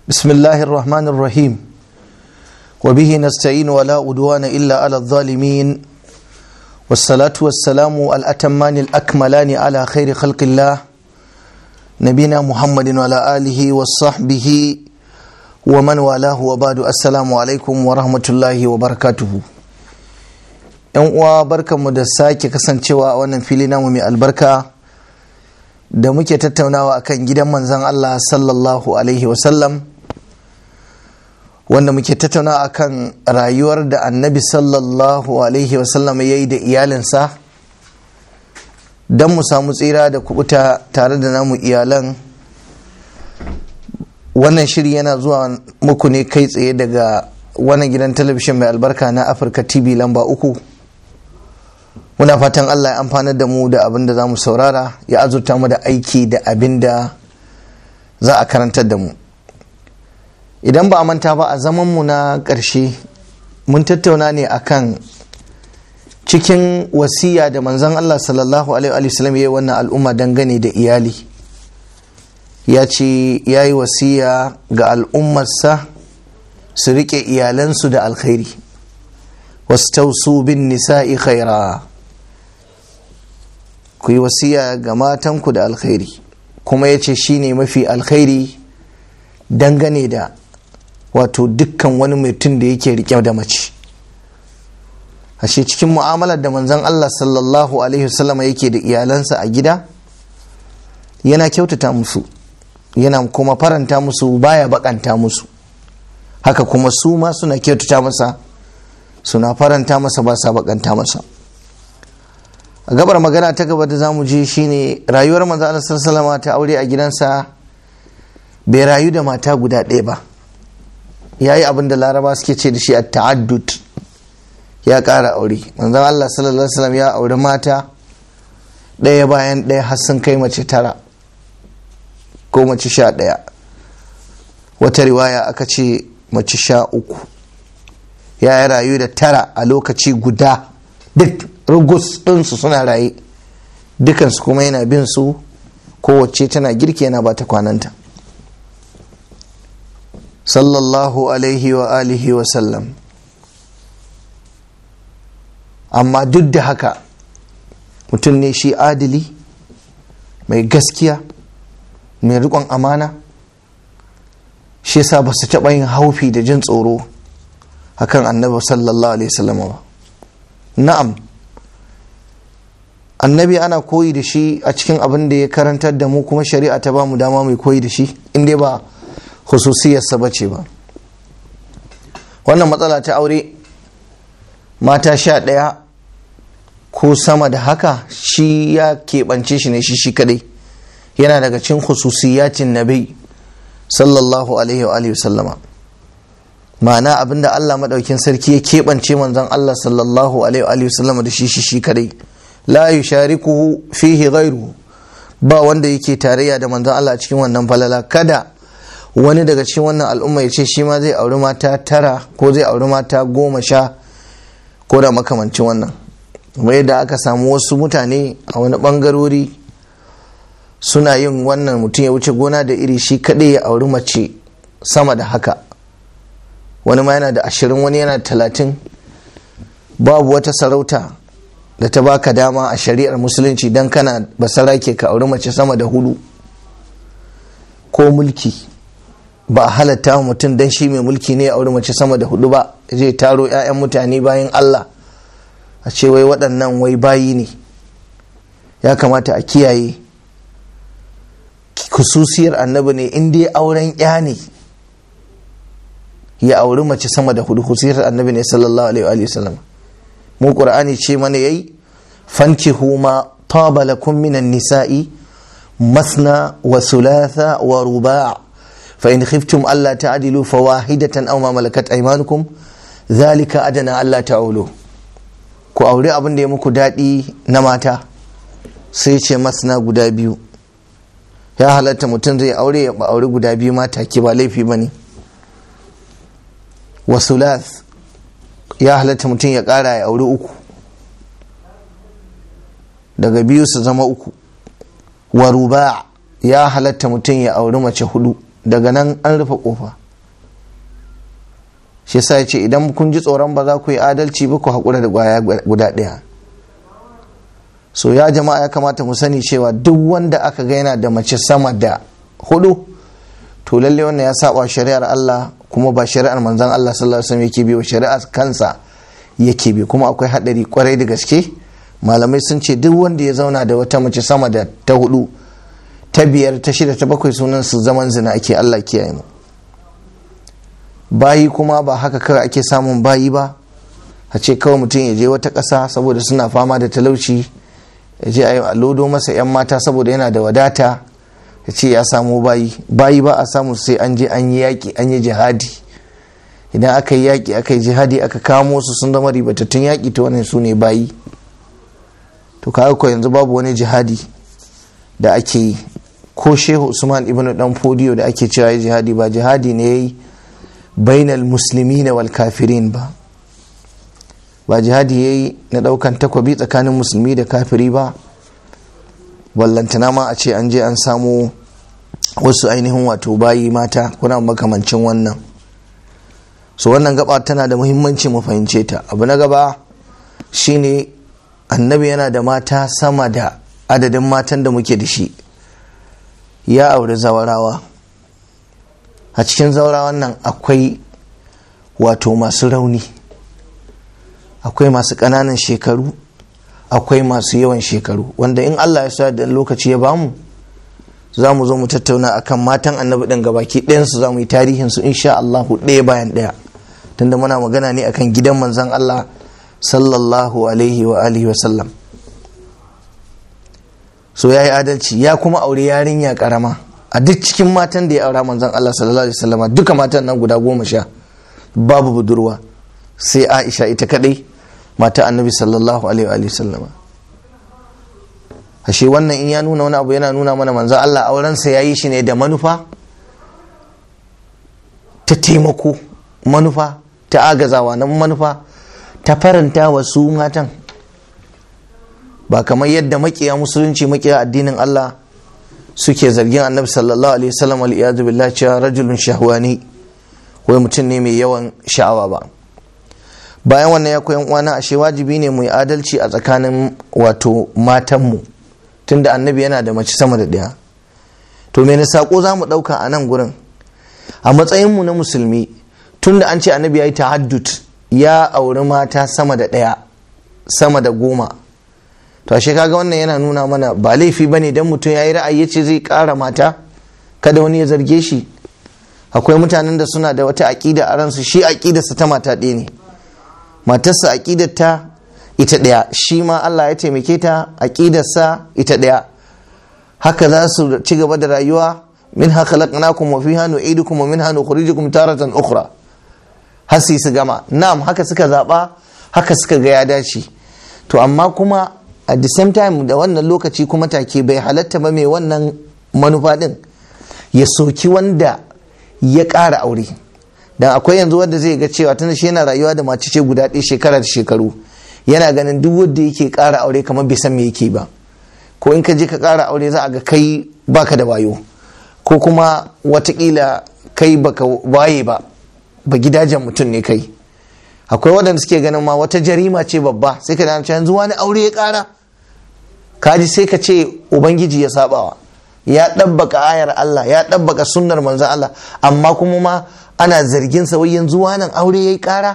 بسم الله الرحمن الرحيم وبه نستعين ولا عدوان إلا على الظالمين والصلاة والسلام الأتمان الأكملان على خير خلق الله نبينا محمد وعلى آله وصحبه ومن والاه وبعد السلام عليكم ورحمة الله وبركاته yan uwa barkanmu da sake kasancewa a wannan fili namu mai albarka da muke tattaunawa akan gidan manzan Allah sallallahu alaihi wasallam wanda muke tattaunawa akan rayuwar da annabi sallallahu alaihi wasallam ya yi da iyalinsa don mu samu tsira da kubuta tare da namu iyalan wannan shiri yana zuwa muku ne kai tsaye daga wannan gidan talabishin mai albarka na afirka tv lamba uku muna fatan allah ya amfanar da mu da abin da za mu saurara ya azurta mu da aiki da abin da za a karantar da mu idan ba a manta ba a zamanmu na ƙarshe mun tattauna ne akan cikin wasiya da manzon allah sallallahu alaihi wasallam ya yi wannan al'umma dangane da iyali ya ce ya yi wasiya ga al'ummarsa su riƙe iyalansu da alkhairi wasu bin nisa'i khaira ku yi wasiya ga matanku da alkhairi kuma ya ce shi ne mafi alkhairi dangane da wato dukkan wani mutum da yake rike da mace ashe cikin mu'amalar da manzon Allah sallallahu alaihi wasallam yake da iyalansa a gida yana kyautata musu yana kuma faranta musu baya bakanta musu haka kuma su ma suna kyautata masa suna faranta masa ba sa bakanta masa a gabar magana ta gaba da zamu je shine rayuwar manzo Allah sallallahu ta aure a gidansa bai rayu da mata guda ɗaya ba yayi abin da laraba suke ce da shi a ta'addud ya ƙara aure manzon Allah sallallahu alaihi wasallam ya auri mata ɗaya bayan ɗaya har sun kai mace tara ko mace sha ɗaya wata riwaya aka ce mace sha uku ya yi rayu da tara a lokaci guda duk rugus ɗinsu suna raye dukansu kuma yana bin su kowace tana girki yana ba ta kwananta sallallahu alaihi wa alihi wa sallam amma duk da haka mutum ne shi adili mai gaskiya mai riƙon amana shi yasa ba su taɓa yin haufi da jin tsoro akan annabi sallallahu alaihi wasallam ba na'am annabi ana koyi da shi a cikin abin da ya karantar da mu kuma shari'a ta ba mu dama mai koyi da shi inda ba hususiyarsa ba ce ba wannan matsala ta aure mata sha ɗaya ko sama da haka shi ya keɓance shi ne shi shi kadai yana daga cikin hususiyatin nabi sallallahu alaihi wa alihi sallama ma'ana abinda Allah maɗaukin sarki ya keɓance manzon Allah sallallahu alaihi wa sallama da shi shi shi kadai la yusharikuhu fihi ghairu ba wanda yake tarayya da manzon Allah a cikin wannan falala kada wani daga cikin wannan al'umma ya ce shi ma zai auri mata tara ko zai auri mata goma sha ko da makamancin wannan kuma yadda aka samu wasu mutane a wani bangarori suna yin wannan mutum ya wuce gona da iri shi kaɗai ya auri mace sama da haka wani ma yana da ashirin wani yana da talatin babu wata sarauta da ta baka dama a shari'ar musulunci don kana basarake ka auri mace sama da hudu ko mulki ba a halatta wa mutum don shi mai mulki ne a auri mace sama da hudu ba zai taro 'ya'yan mutane bayan allah a ce wai waɗannan wai bayi ne ya kamata a kiyaye kususiyar annabi ne in dai auren ya ne ya auri mace sama da hudu kususiyar annabi ne sallallahu alaihi wa sallam mu qur'ani ce mana yayi fankihu ma taba lakum minan nisa'i masna wa thulatha wa ruba' fa in khiftum alla ta'dilu fawahidatan aw ma malakat aymanukum dhalika adana alla ta'ulu ku aure abin da ya muku daɗi na mata sai ce masna guda biyu ya halatta mutum zai aure ya aure guda biyu mata ke ba laifi ba ne wasulath ya halatta mutum ya ƙara ya aure uku daga biyu su zama uku waruba ya halatta mutum ya auri mace hudu daga nan an rufe kofa shi yasa ya ce idan kun ji tsoron ba za ku yi adalci ba ku haƙura da gwaya guda ɗaya so ya jama'a ya kamata mu sani cewa duk wanda aka ga yana da mace sama da hudu to lalle wannan ya saba shari'ar Allah kuma ba shari'ar manzon Allah sallallahu alaihi wasallam yake bi wa shari'ar kansa yake bi kuma akwai hadari kwarai da gaske malamai sun ce duk wanda ya zauna da wata mace sama da ta hudu ta biyar ta shida ta bakwai sunan su zaman zina ake Allah kiyaye mu bayi kuma ba haka kawai ake samun bayi ba a ce kawai mutum ya je wata ƙasa saboda suna fama da talauci ya je a lodo masa 'yan mata saboda yana da wadata ya ce ya samu bayi bayi ba a samu sai an je an yi yaƙi an yi jihadi idan aka yi yaƙi aka yi jihadi aka kamo su sun zama ribatattun yaƙi ta wannan su ne bayi to kaga ko yanzu babu wani jihadi da ake yi ko shehu usman ibn dan fodiyo da ake cewa ya jihadi ba jihadi ne yayi bainal muslimina wal kafirin ba ba jihadi yayi na daukan takwabi tsakanin musulmi da kafiri ba wallantana ma a ce an je an samu wasu ainihin wato bayi mata kuna makamancin wannan so wannan gaba tana da muhimmanci mu fahimce ta abu na gaba shine annabi yana da mata sama da adadin matan da muke da shi ya auri zawarawa a cikin zawarawan nan akwai wato masu rauni akwai masu ƙananan shekaru akwai masu yawan shekaru wanda in allah ya sa da lokaci ya bamu za mu zo mu tattauna akan matan annabi ɗin gabaki ɗayansu za mu yi tarihinsu insha allahu ɗaya bayan ɗaya tunda muna magana ne akan gidan manzan allah sallallahu alaihi wa alihi wa sallam so ya yi adalci ya kuma aure yarinya karama a duk cikin matan da ya aura manzon Allah sallallahu alaihi wasallama duka matan nan guda goma sha babu budurwa sai Aisha ita kadai mata annabi sallallahu alaihi wa sallama ashe wannan in ya nuna wani abu yana nuna mana manzon Allah aurensa ya yi shi ne da manufa ta taimako manufa ta agazawa nan manufa ta faranta wa su matan ba kamar yadda makiya musulunci makiya addinin Allah suke zargin annabi sallallahu alaihi wasallam al billah cewa rajulun shahwani wai mutum ne mai yawan sha'awa ba bayan wannan ya koyan uwana ashe wajibi ne mu yi adalci a tsakanin wato matanmu tunda annabi yana da mace sama da ɗaya to me sako za mu ɗauka a nan gurin a matsayinmu na musulmi tunda an ce annabi ya yi tahaddud ya auri mata sama da ɗaya sama da goma to ashe kaga wannan yana nuna mana ba laifi ba ne don mutum ya yi ra'ayi ce zai ƙara mata kada wani ya zarge shi akwai mutanen da suna da wata aƙida a ransu shi aƙidarsa ta mata ɗaya ne matarsa aƙidar ta ita ɗaya shi ma Allah ya taimake ta aƙidarsa ita ɗaya haka za su ci gaba da rayuwa min haka khalaqnakum wa fiha nu'idukum wa minha nukhrijukum taratan ukhra har su su gama na'am haka suka zaba haka suka ga ya dace to amma kuma at the same time da wannan lokaci kuma take bai halatta ba mai wannan manufa din ya soki wanda ya ƙara aure dan akwai yanzu wanda zai ga cewa tana shi yana rayuwa da mace ce guda ɗaya shekara da shekaru yana ganin duk wanda yake ƙara aure kamar bai san me yake ba ko in ka je ka ƙara aure za a ga kai baka da wayo ko kuma watakila kai baka waye ba ba gidajen mutum ne kai akwai waɗanda suke ganin ma wata jarima ce babba sai ka dace yanzu wani aure ya ƙara kaji sai ka ce ubangiji ya sabawa ya ɗabbaka ayar Allah ya ɗabbaka sunnar manzan Allah amma kuma ma ana zargin sa wai yanzu wani aure ya yi ƙara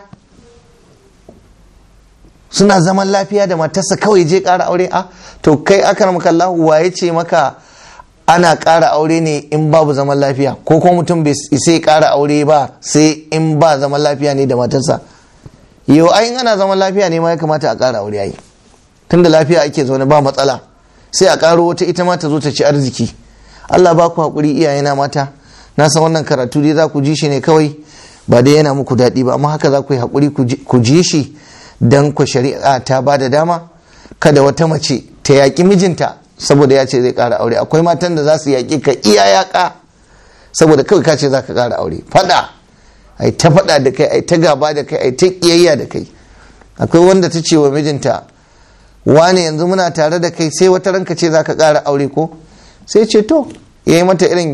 suna zaman lafiya da matarsa kawai je ƙara aure a to kai aka maka Allah waye ce maka ana ƙara aure ne in babu zaman lafiya ko kuma mutum bai sai ƙara aure ba sai in ba zaman lafiya ne da matarsa yau ai ana zaman lafiya ne ma ya kamata a ƙara aure ai tunda lafiya ake zaune ba matsala sai a ƙaro wata ita ma ta zo ta ci arziki Allah ba ku haƙuri iyayena mata na san wannan karatu dai za ku ji shi ne kawai ba dai yana muku daɗi ba amma haka za ku yi haƙuri ku ji shi dan ku shari'a ta ba da dama kada wata mace ta yaƙi mijinta saboda ya ce zai ƙara aure akwai matan da za su yaƙi ka iya yaƙa saboda kawai ka ce za ka ƙara aure faɗa ai ta faɗa da kai ai ta gaba da kai ai ta ƙiyayya da kai akwai wanda ta ce wa mijinta wane yanzu muna tare da kai sai wata ranka ce za ka ƙara aure ko sai ce to ya yi mata irin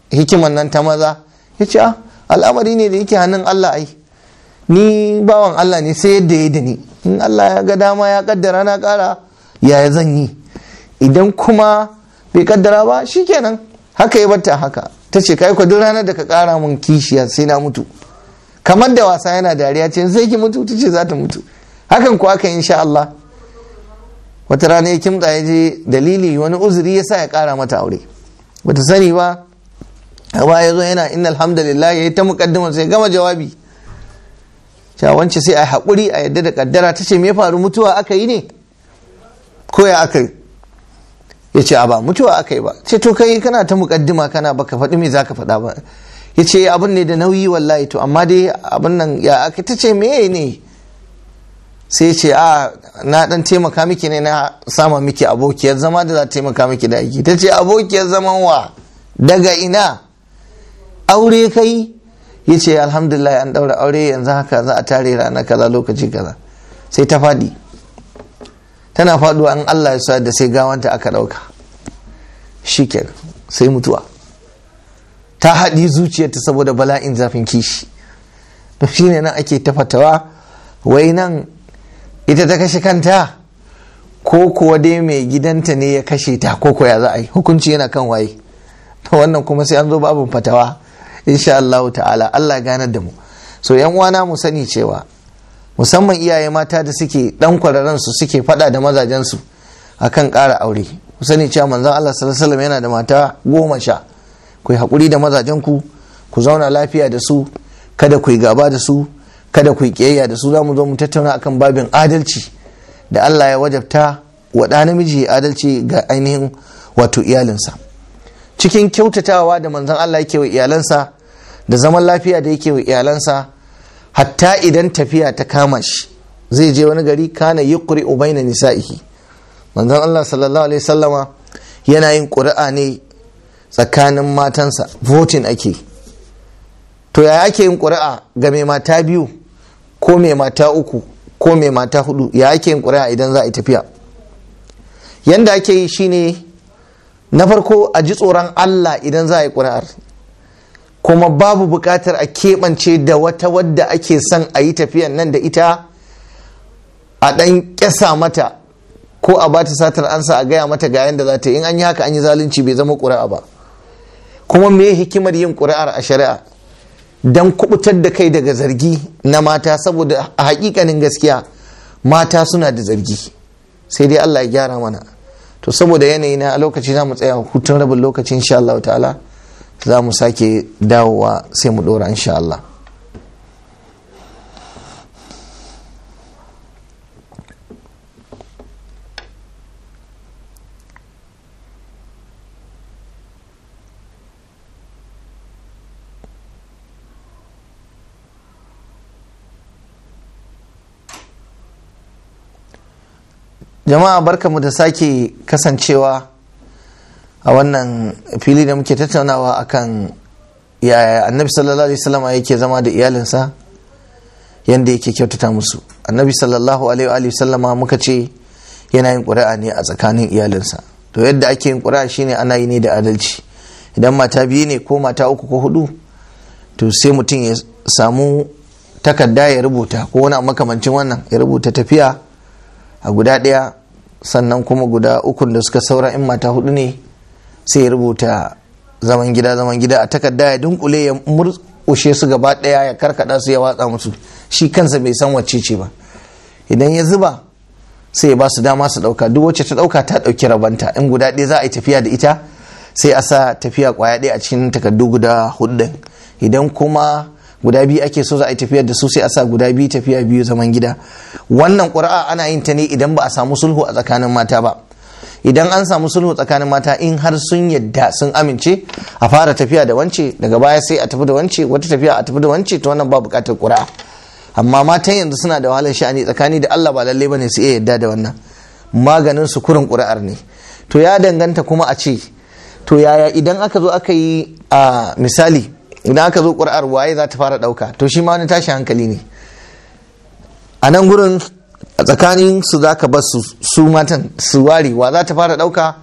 hikiman nan ta maza ya ce al'amari ne da yake hannun Allah ai ni bawan Allah ne sai yadda ya da ni in Allah ya ga dama ya kaddara na kara yaya zan yi idan kuma bai kaddara ba shikenan haka ya batta haka ta ce kai duk ranar da ka kara mun kishiya sai na mutu kamar da wasa yana dariya ce sai ki mutu ta ce za ta mutu hakan ko aka insha Allah wata rana ya kimta ya je dalili wani uzuri ya sa ya kara mata aure bata sani ba a ya zo yana inna alhamdulillah ya yi ta mukaddima sai gama jawabi cewa wance sai a haƙuri a yadda da kaddara ta ce me faru mutuwa aka yi ne ko ya aka yi ya ce a ba mutuwa aka yi ba ce to kai kana ta mukaddima kana baka faɗi me za ka faɗa ba ya ce abin ne da nauyi wallahi to amma dai abin nan ya aka ta ce meye ne sai ce a na dan taimaka miki ne na sama miki abokiyar zama da za ta taimaka miki da aiki ta ce abokiyar zaman wa daga ina aure kai ya ce alhamdulillah an daura aure yanzu haka za a tare rana kaza lokaci kaza sai ta faɗi tana faɗuwa an Allah ya sa da sai gawanta aka ɗauka shikenan sai mutuwa ta haɗi zuciyarta saboda bala'in zafin kishi to shine nan ake tafatawa wai nan ita ta kashe kanta ko kuwa dai mai gidanta ne ya kashe ta ko ya za a yi hukunci yana kan waye to wannan kuma sai an zo babin fatawa insha Allah ta'ala Allah ganar da mu so yan uwana mu sani cewa musamman iyaye mata da suke dan kwararren su suke fada da mazajen su akan ƙara aure ku sani cewa manzon Allah sallallahu alaihi wasallam yana da mata goma sha ku yi hakuri da mazajen ku ku zauna lafiya da su kada ku yi gaba da su kada ku yi kiyayya da su za mu zo mu tattauna akan babin adalci da Allah ya wajabta wa ɗa namiji adalci ga ainihin wato iyalinsa cikin kyautatawa da manzon Allah yake wa iyalansa da zaman lafiya da yake wa iyalansa hatta idan tafiya ta kama shi zai je wani gari kana yuqri ubaina nisa'ihi manzon Allah sallallahu alaihi sallama yana yin ƙuri'a ne tsakanin matansa voting ake to ya ake yin ƙuri'a ga mai mata biyu ko mai mata uku ko mai mata hudu ya ake yin ƙuri'a idan za a yi tafiya yanda ake yi shine na farko a ji tsoron Allah idan za a yi ƙuri'ar kuma babu buƙatar a keɓance da wata wadda ake son a yi tafiyan nan da ita a ɗan ƙyasa mata ko a bata satar ansa a gaya mata ga yadda za ta yi in an yi haka an yi zalunci bai zama ƙuri'a ba kuma me hikimar yin ƙuri'ar a shari'a don kubutar da kai daga zargi na mata saboda a hakikanin gaskiya mata suna da zargi sai dai Allah ya gyara mana to saboda yanayi na lokaci za mu tsaya hutun rabin lokaci insha Allah ta'ala za mu sake dawowa sai mu dora insha Allah jama'a barkamu da sake kasancewa a wannan fili da muke tattaunawa akan yaya annabi sallallahu alaihi wasallam yake zama da iyalinsa yanda yake kyautata musu annabi sallallahu alaihi wasallama muka ce yana yin ƙuri'a ne a tsakanin iyalinsa to yadda ake yin ƙuri'a shine ana yi ne da adalci idan mata biyu ne ko mata uku ko hudu to sai mutum ya samu takarda ya rubuta ko wani makamancin wannan ya rubuta tafiya a guda ɗaya sannan kuma guda ukun da suka saura in mata hudu ne sai ya rubuta zaman gida zaman gida a takarda ya dunkule ya murƙushe su gaba ɗaya ya karkada su ya watsa musu shi kansa bai san wacce ce ba idan ya zuba sai ya ba su dama su ɗauka duk wacce ta ɗauka ta ɗauki rabanta in guda ɗaya za a yi tafiya da ita sai a sa tafiya kwaya ɗaya a cikin takardu guda hudu idan kuma guda biyu ake so za a yi tafiyar da su sai a sa guda biyu tafiya biyu zaman gida wannan ƙuri'a ana yin ta ne idan ba a samu sulhu a tsakanin mata ba idan an samu sulhu tsakanin mata in har sun yadda sun amince a fara tafiya da wance daga baya sai a tafi da wance wata tafiya a tafi da wance to wannan ba buƙatar ƙuri'a amma matan yanzu suna da wahalar sha'ani tsakani da Allah ba lalle bane su iya yadda da wannan maganin su kurin ƙuri'ar ne to ya danganta kuma a ce to yaya idan aka zo aka yi a misali idan aka zo ƙuri'ar waye za ta fara ɗauka to shi ma wani tashi hankali ne a nan gurin a tsakanin su za ka bar su matan su ware wa za ta fara ɗauka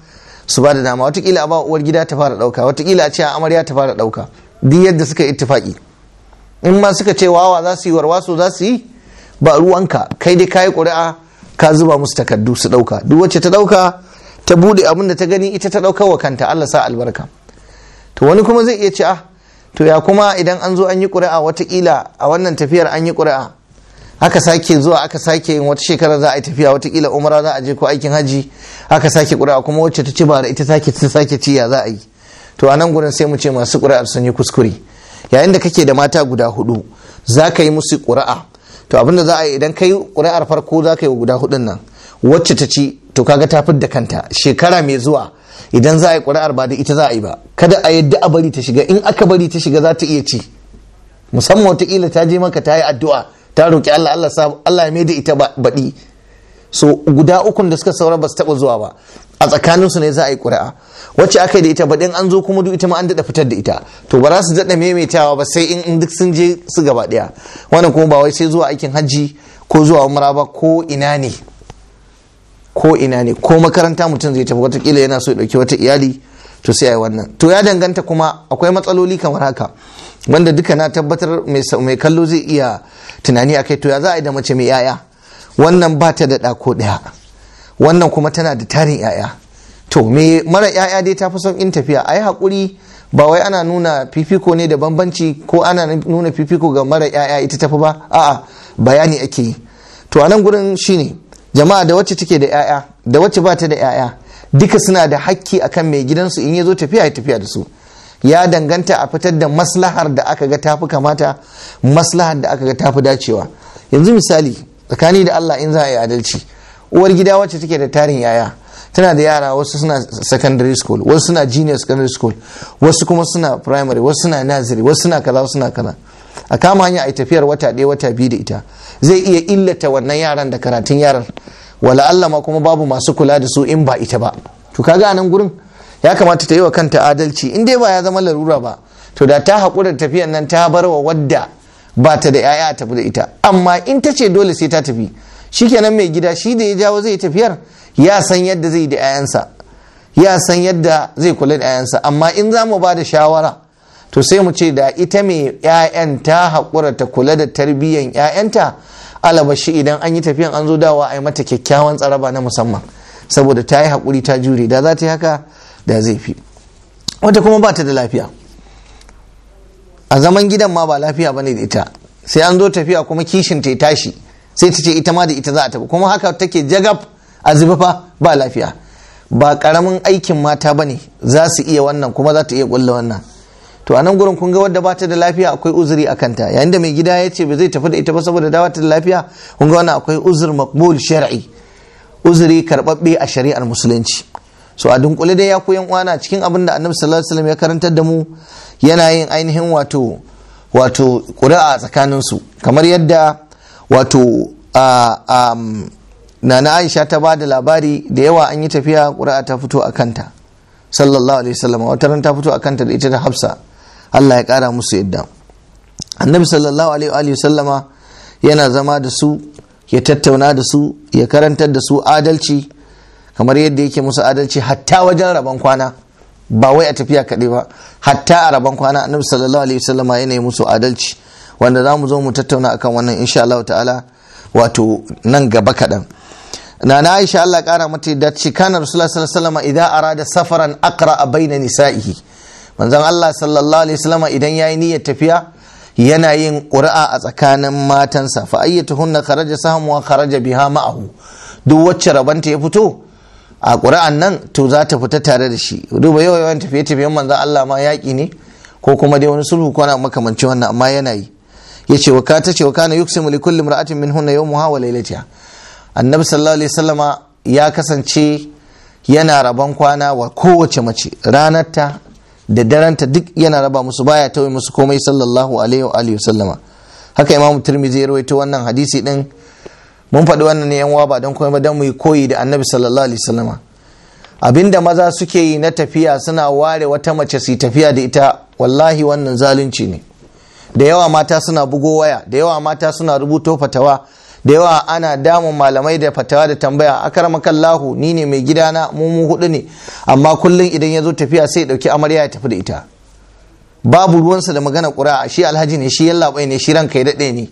su ba da dama watakila a ba uwar gida ta fara ɗauka watakila a ce a amarya ta fara ɗauka duk yadda suka yi ittifaki in ma suka ce wawa za su yi warwaso za su yi ba ruwanka kai dai kayi ƙuri'a ka zuba musu takardu su ɗauka duk wacce ta ɗauka ta buɗe abin da ta gani ita ta ɗauka wa kanta Allah sa albarka to wani kuma zai iya ce ah to ya kuma idan an zo an yi ƙuri'a watakila a wannan tafiyar an yi ƙuri'a aka sake zuwa aka sake yin wata shekara za a yi tafiya watakila umara za a je ko aikin haji aka sake ƙuri'a kuma wacce ta ci ba da ita sake ta sake ci ya za a yi to a nan gurin sai mu ce masu ƙuri'ar sun yi kuskure yayin da kake da mata guda hudu za ka yi musu ƙuri'a to abinda za a yi idan kai ƙuri'ar farko za ka yi wa guda hudun nan wacce ta ci to kaga ta da kanta shekara mai zuwa idan za a yi ƙuri'ar ba da ita za a yi ba kada a yadda a bari ta shiga in aka bari ta shiga za ta iya ci musamman wataƙila ta je maka ta yi addu'a ta roƙi Allah Allah Allah ya maida ita baɗi so guda ukun da suka saura ba su taɓa zuwa ba a tsakanin su ne za a yi ƙuri'a wacce aka yi da ita baɗin an zo kuma duk ita ma an daɗa fitar da ita to ba za su daɗa maimaitawa ba sai in duk sun je su gaba ɗaya wannan kuma ba wai sai zuwa aikin hajji ko zuwa umra ba ko ina ne ko ina ne ko makaranta mutum zai tafi watakila yana so ya ɗauki wata iyali to sai yi wannan to ya danganta kuma akwai matsaloli kamar haka wanda duka na tabbatar mai kallo zai iya tunani a kai to ya za a yi da mace mai yaya wannan ba ta da ɗako ɗaya wannan kuma tana da tarin yaya to me mara yaya dai ta fi son in tafiya a yi haƙuri ba wai ana nuna fifiko ne da bambanci ko ana nuna fifiko ga mara yaya ita tafi ba a'a bayani ake yi to a nan gurin shine jama'a da wacce take da yaya da wacce ba ta da yaya duka suna da hakki akan mai gidansu in ya zo tafiya ya tafiya da su ya danganta a fitar da maslahar da aka ga tafi kamata maslahar da aka ga tafi dacewa yanzu misali tsakani da Allah in za a yi adalci uwar gida wacce take da tarin yaya tana da yara wasu suna secondary school wasu suna junior secondary school wasu kuma suna primary wasu suna nursery wasu suna kaza wasu suna kaza a kama hanya a tafiyar wata ɗaya wata biyu da ita zai iya illata wannan yaran da karatun yaran wala Allah ma kuma babu masu kula da su in ba ita ba to kaga anan gurin ya kamata ta yi wa kanta adalci in dai ba ya zama larura ba to da ta haƙura tafiyan nan ta bar wa wadda ba ta da 'ya'ya tafi da ita amma in ta ce dole sai ta tafi shikenan mai gida shi da ya jawo zai tafiyar ya san yadda zai da 'ya'yansa ya san yadda zai kula da 'ya'yansa amma in za mu ba da shawara to sai mu ce da ita mai 'ya'yan ta haƙura ta kula da tarbiyyan 'ya'yanta alabashi idan an yi tafiyan an zo dawa a yi mata kyakkyawan tsaraba na musamman saboda ta yi haƙuri ta jure da za ta yi haka da zai fi wata kuma ba ta da lafiya a zaman gidan ma ba lafiya bane da ita sai an zo tafiya kuma kishin ta tashi sai ta ce ita ma da ita za a tafi kuma haka take jagab a fa ba lafiya ba karamin aikin mata bane za su iya wannan kuma za ta iya kulla wannan to a nan gurin kun ga wadda ba ta da lafiya akwai uzuri a kanta yayin da mai gida ya ce ba zai tafi da ita ba saboda dawa ta da lafiya kun ga wannan akwai uzur maqbul shar'i uzuri karbabbe a shari'ar musulunci so a dunkule dai ya koyan uwana cikin abin da annabi sallallahu alaihi wasallam ya karantar da mu yana yin ainihin wato wato ƙuri'a a tsakanin su kamar yadda wato nana Aisha ta ba da labari da yawa an yi tafiya ƙuri'a ta fito a kanta sallallahu alaihi wasallam wata ran ta fito a kanta da ita da Hafsa Allah ya ƙara musu yadda annabi sallallahu alaihi wasallama yana zama da su ya tattauna da su ya karantar da su adalci kamar yadda yake musu adalci hatta wajen rabon kwana ba wai a tafiya kaɗai ba hatta a rabon kwana annabi sallallahu alaihi wasallama yana yi musu adalci wanda za mu zo mu tattauna akan wannan insha Allah ta'ala wato nan gaba kaɗan na na aisha Allah ƙara mata da ce kana rasulullah sallallahu alaihi wasallama idan arada safaran aqra baina nisa'ihi manzon Allah sallallahu alaihi wasallama idan yayi niyyar tafiya yana yin ƙuri'a a tsakanin matansa fa ayyatuhunna kharaja sahmu wa kharaja biha ma'ahu duk wacce rabanta ya fito a ƙuri'an nan to za ta fita tare da shi duba yawa yawan tafiye tafiyen manzan Allah ma yaƙi ne ko kuma dai wani sulhu ko na makamanci wannan amma yana yi ya ce wa ka ta ce wa kana yuksimu li kulli imra'atin min hunna yawmuha wa laylatiha annabi sallallahu alaihi wasallama ya kasance yana rabon kwana wa kowace mace ranarta da daranta duk yana raba musu baya tauye musu komai sallallahu alaihi wa alihi wasallama haka imamu tirmidhi ya rawaito wannan hadisi din mun faɗi wannan ne yan ba don kuma ba don mu yi koyi da annabi sallallahu alaihi wasallama abinda maza suke yi na tafiya suna ware wata mace su tafiya da ita wallahi wannan zalunci ne da yawa mata suna bugo waya da yawa mata suna rubuto fatawa da yawa ana damun malamai da fatawa da tambaya akramakallahu ni ne mai gidana mu mu hudu ne amma kullum idan ya zo tafiya sai ya dauki amarya ya tafi da ita babu ruwansa da magana ƙura'a shi alhaji ne shi yallaɓai ne shi ranka ya daɗe ne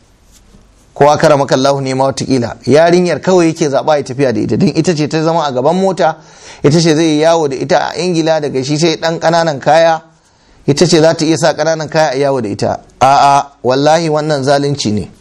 kowa kara maka Allah ne ma watakila yarinyar kawai yake zaɓa ya tafiya da ita don ita ce ta zama a gaban mota ita ce zai yawo da ita a ingila daga shi sai ɗan ƙananan kaya ita ce za ta iya sa ƙananan kaya a yawo da ita a'a wallahi wannan zalunci ne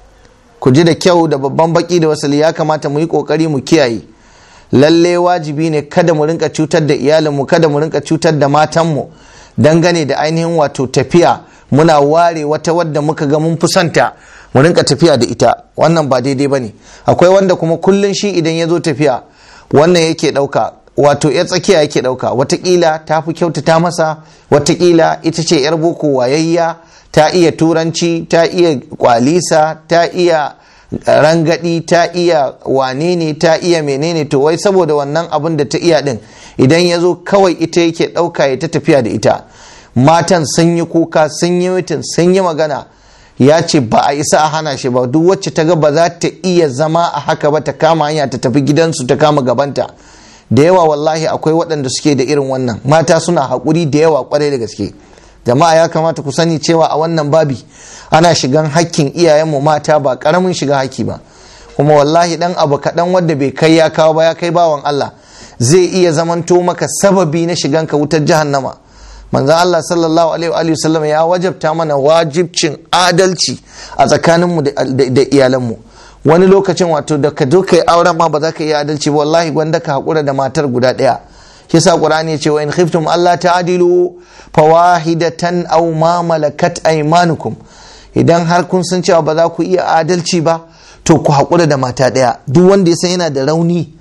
ku ji da kyau da babban baki da wasali ya kamata mu yi ƙoƙari mu kiyaye lalle wajibi ne kada mu rinka cutar da iyalinmu kada mu rinka cutar da matanmu dangane da ainihin wato tafiya muna ware wata wadda muka ga mun fusanta mu rinka tafiya da ita wannan ba daidai ba ne akwai wanda kuma kullum shi idan ya zo tafiya wannan yake ɗauka wato ya tsakiya yake ɗauka watakila ta fi kyautata masa watakila ita ce yar boko wayayya ta iya turanci ta iya kwalisa ta iya rangadi ta iya wane ne ta iya menene to wai saboda wannan abin da ta iya din idan ya zo kawai ita yake ɗauka ya ta tafiya da ita matan sun yi kuka sun yi mitin sun yi magana ya ce ba a isa a hana shi ba duk wacce ta ga ba za ta iya zama a haka ba ta kama hanya ta tafi gidansu ta kama gabanta da yawa wallahi akwai waɗanda suke da irin wannan mata suna haƙuri da yawa kwarai da gaske jama'a ya kamata ku sani cewa a wannan babi ana shigan hakkin iyayenmu mata ba ƙaramin shiga haki ba kuma wallahi dan abu kaɗan wanda bai kai ya kawo ba ya kai bawan Allah zai iya zamanto maka sababi na shigan ka wutar jahannama manzon Allah sallallahu alaihi wa sallam ya wajabta mana wajibcin adalci a tsakaninmu da iyalanmu wani lokacin wato da ka zo kai auren ma ba za ka iya adalci ba wallahi gwanda ka haƙura da matar guda ɗaya kisa qur'ani ce wa in khiftum Allah ta'dilu fawahidatan aw ma malakat aymanukum idan har kun san cewa ba za ku iya adalci ba to ku haƙura da mata ɗaya duk wanda ya san yana da rauni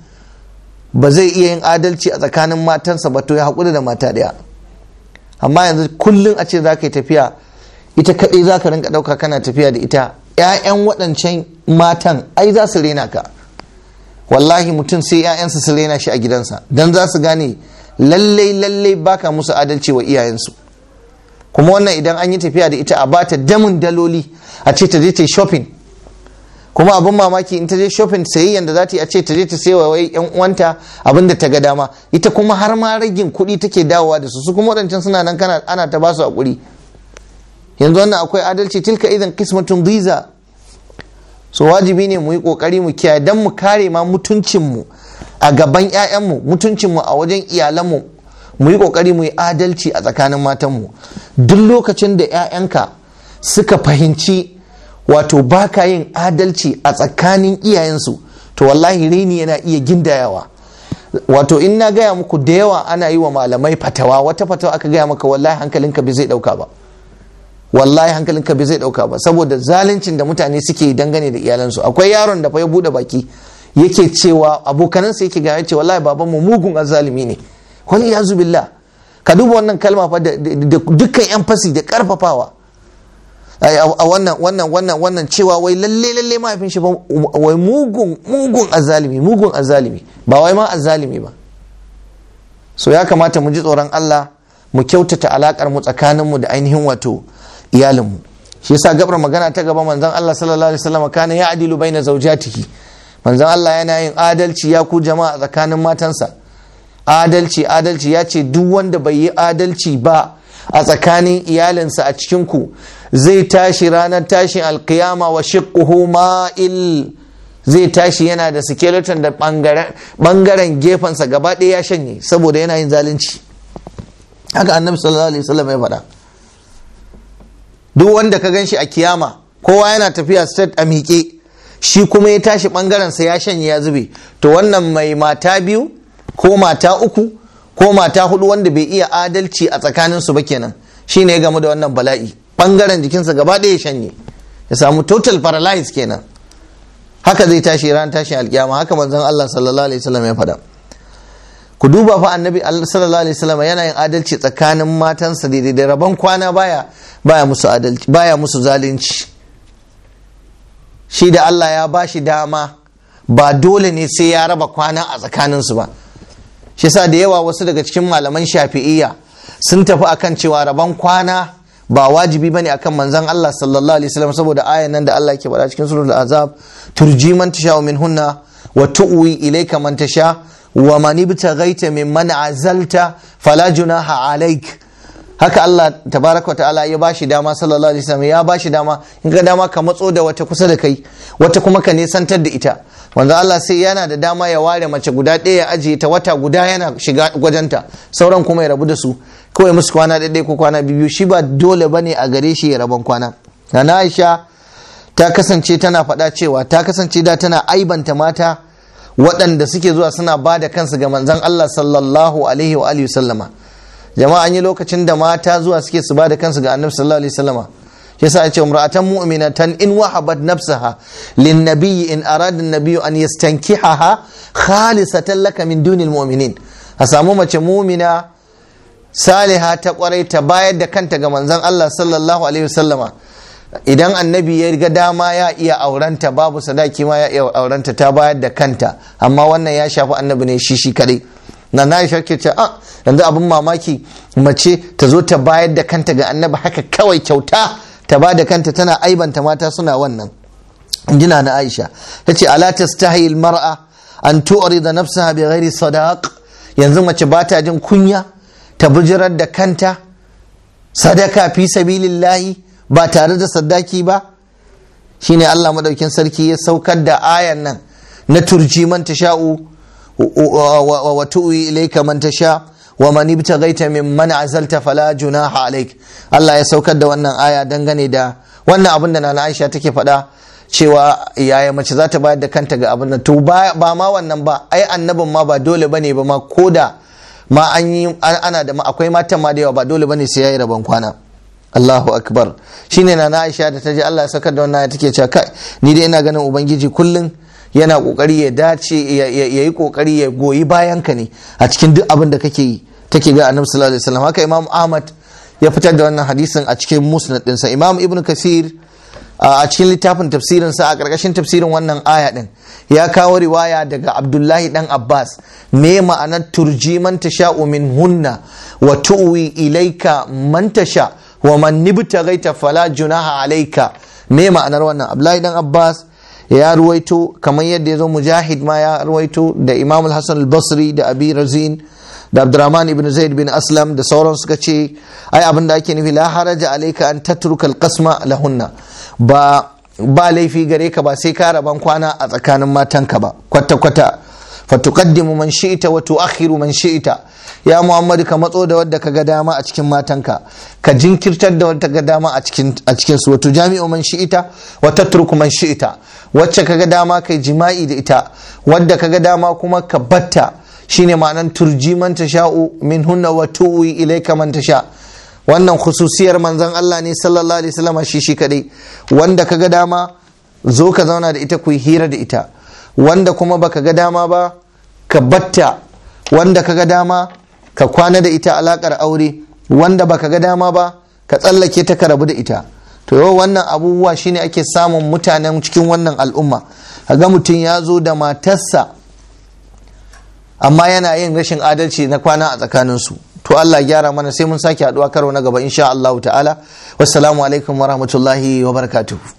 ba zai iya yin adalci a tsakanin matansa ba to ya haƙura da mata ɗaya amma yanzu kullum a ce za ka yi tafiya ita kaɗai za ka rinka ɗauka kana tafiya da ita 'ya'yan waɗancan matan ai za su rena ka wallahi mutum sai 'ya'yansa su rena shi a gidansa don za su gane lallai lallai baka musu adalci wa iyayensu kuma wannan idan an yi tafiya da ita a bata damin daloli a ce ta je ta yi shopping kuma abin mamaki in ta je shopping sayayyan da za ta yi a ce ta je ta sayi wai yan uwanta abin da ta ga dama ita kuma har ma ragin kuɗi take dawowa da su su kuma waɗancan suna nan kana ana ta ba su hakuri yanzu wannan akwai adalci tilka idan kismatun biza so wajibi ne mu yi kokari mu kiyaye dan mu kare ma mutuncin mu a gaban 'ya'yanmu mutuncin mu a wajen iyalanmu mu yi kokari mu yi adalci a tsakanin matanmu duk lokacin da 'ya'yanka suka fahimci wato baka yin adalci a tsakanin iyayensu to wallahi rini yana iya gindayawa wato in na gaya muku da yawa ana yi wa malamai fatawa wata fatawa aka gaya maka wallahi hankalinka bai zai dauka ba wallahi hankalinka bai zai dauka ba saboda zaluncin da mutane suke dangane da iyalansu akwai yaron da fa ya bude baki yake cewa abokanansa yake gaya ce wallahi babanmu mugun azalimi ne wani ya billah ka duba wannan kalma fa da dukkan yan fasi da karfafawa a wannan wannan wannan wannan cewa wai lalle lalle mahaifin shi wai mugun mugun azalimi mugun azalimi ba wai ma azalimi ba so ya kamata mu ji tsoron Allah mu kyautata alakar mu tsakanin mu da ainihin wato iyalin mu shi yasa gabar magana ta gaba manzon Allah sallallahu alaihi wasallam kana ya adilu baina zawjatihi manzon Allah yana yin adalci ya ku jama'a tsakanin matansa adalci adalci ya ce duk wanda bai yi adalci ba a tsakanin iyalinsa a cikin ku zai tashi ranar tashin alkiyama wa shiqquhu ma'il zai tashi yana da skeleton da bangaren gefensa gaba ɗaya ya shanye saboda yana yin zalunci haka annabi sallallahu alaihi wasallam ya faɗa duk wanda ka gan shi a kiyama kowa yana tafiya state a miƙe shi kuma ya tashi ɓangarensa ya shanye ya zube to wannan mai mata biyu ko mata uku ko mata hudu wanda bai iya adalci a tsakaninsu ba kenan shi ne ya gamu da wannan bala'i ɓangaren jikinsa gaba ɗaya ya shanye ya samu total paralyze kenan haka zai tashi ran tashin alkiyama haka manzon Allah sallallahu alaihi wasallam ya faɗa ku duba fa annabi sallallahu alaihi wasallam yana yin adalci tsakanin matansa daidai da rabon kwana baya baya musu adalci baya musu zalunci shi da Allah ya ba shi dama ba dole ne sai ya raba kwana a tsakaninsu ba shi sa da yawa wasu daga cikin malaman shafi'iyya sun tafi akan cewa rabon kwana ba wajibi bane akan manzon Allah sallallahu alaihi wasallam saboda ayan nan da Allah yake faɗa cikin suratul azab turji man tasha min hunna wa tu'wi ilayka man tasha wa man ibtaghaita mimman azalta fala junaha alaik haka Allah tabaraka ta'ala ya bashi dama sallallahu alaihi wasallam ya bashi dama in ga dama ka matso da wata kusa da kai wata kuma ka nesantar da ita wanda Allah sai yana da dama ya ware mace guda ɗaya ya ajiye ta wata guda yana shiga gwajenta sauran kuma ya rabu da su kawai musu kwana ɗaya ko kwana biyu shi ba dole bane a gare shi ya rabon kwana na Aisha ta kasance tana faɗa cewa ta kasance da tana aibanta mata waɗanda suke zuwa suna ba da kansu ga manzon Allah sallallahu alaihi wa alihi sallama jama'a an yi lokacin da mata zuwa suke su ba da kansu ga annabi sallallahu alaihi wasallama yasa ya ce umra'atan mu'minatan in wahabat nafsaha lin nabiyyi in arada an-nabiyyu an yastankihaha khalisatan laka min dunil mu'minin a samu mace mu'mina saliha ta kwarai ta bayar da kanta ga manzon Allah sallallahu alaihi wasallama idan annabi ya ga dama ya iya aurenta babu sadaki ma ya iya aurenta ta bayar da kanta amma wannan ya shafi annabi ne shi shi kadai na na aisha ke ce a yanzu abin mamaki mace ta zo ta bayar da kanta ga annabi haka kawai kyauta ta ba da kanta tana aibanta mata suna wannan jina na aisha ta ce ala tastahi mar'a an tu'rida nafsaha bi ghairi sadaq yanzu mace ba ta jin kunya ta bijirar da kanta sadaka fi sabilillahi ba tare da sadaki ba shine Allah madaukin sarki ya saukar da ayan nan na turji man tasha'u wa tu'i ilayka man tasha wa man ibtaghaita mimman azalta fala junaha alaik Allah ya saukar da wannan aya dangane da wannan abin da Nana Aisha take faɗa cewa yaya mace za ta bayar da kanta ga abin nan to ba ma wannan ba ai annabin ma ba dole bane ba ma koda ma an yi ana da akwai matan ma da yawa ba dole bane sai yayi rabon kwana Allahu akbar shine Nana Aisha da ta ji Allah ya saukar da wannan take cewa kai ni dai ina ganin ubangiji kullum yana kokari ya dace ya yi kokari ya goyi bayan ka ne a cikin duk abin da kake yi take ga annabi sallallahu alaihi wasallam haka imam ahmad ya fitar da wannan hadisin a cikin musnad dinsa imam ibnu kasir a cikin littafin tafsirin sa a karkashin tafsirin wannan aya din ya kawo riwaya daga abdullahi dan abbas me ma'anar turji man tasha'u min hunna wa tu'wi ilaika man tasha wa man nibtaghaita fala junaha alayka me ma'anar wannan abdullahi dan abbas ya ruwaito kamar yadda ya zo mujahid ma ya ruwaito da imam al-hassan al-basri da abi razin da abdurrahman ibn zaid bin aslam da sauran suka ce ai abin da ake nufi la haraja alayka an tatruka al-qasma lahunna ba ba laifi gare ka ba sai ka raban kwana a tsakanin matanka ba kwata kwata fatuqaddimu man shi'ta wa tu'akhiru man shi'ta ya muhammadu ka matso da wadda ka ga dama a cikin matanka ka jinkirtar da wadda ga dama a cikin a cikin su wato jami'u man shi'ita wa tatruku man shi'ita wacce ka ga dama kai jima'i da ita wadda ka ga dama kuma ka batta shine ma'anan turji man tasha'u min hunna wa tuwi ilayka man tasha wannan khususiyar manzon Allah ne sallallahu alaihi wasallam shi shi kadai wanda ka ga dama zo ka zauna da ita ku hira da ita wanda kuma baka ga dama ba ka batta wanda ka ga dama ka kwana da ita alakar aure wanda baka ga dama ba ka tsallake ta ka rabu da ita to yau wannan abubuwa shine ake samun mutanen cikin wannan al'umma ga mutum ya zo da matarsa amma yana yin rashin adalci na kwana a tsakaninsu to Allah gyara mana sai mun sake haduwa karo na gaba insha Allah ta'ala wassalamu alaikum wa rahmatullahi wa barakatuh